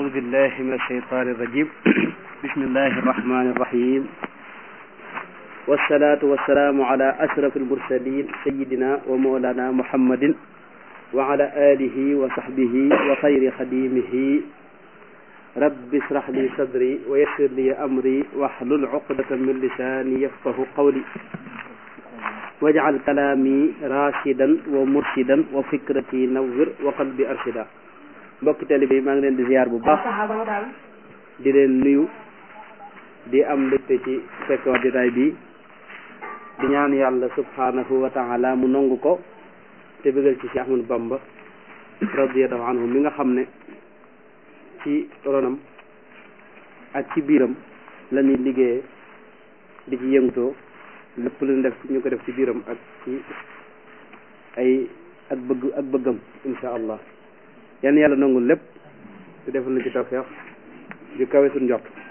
أعوذ بالله من الشيطان الرجيم بسم الله الرحمن الرحيم والصلاة والسلام على أشرف المرسلين سيدنا ومولانا محمد وعلى آله وصحبه وخير خديمه رب اشرح لي صدري ويسر لي أمري واحلل عقدة من لساني يفقه قولي واجعل كلامي راشدا ومرشدا وفكرتي نور وقلبي أرشدا mbokki taalibe yi maa ngi leen di ziar bu baax di leen nuyu di am mbégte ci fekkoo jotaay bi di ñaan yàlla subhanahu wa taala mu nangu ko te bëggal ci Cheikh Ahmadou Bamba radiyallahu anhu mi nga xam ne ci ronam ak ci biiram la ñuy liggéeyee di ci yëngutoo lépp lu ñu def ñu ko def ci biiram ak ci ay ak bëgg ak bëggam insha allah yan yàlla nangul lépp te defal na ci tawfeex ju kawe suñ njort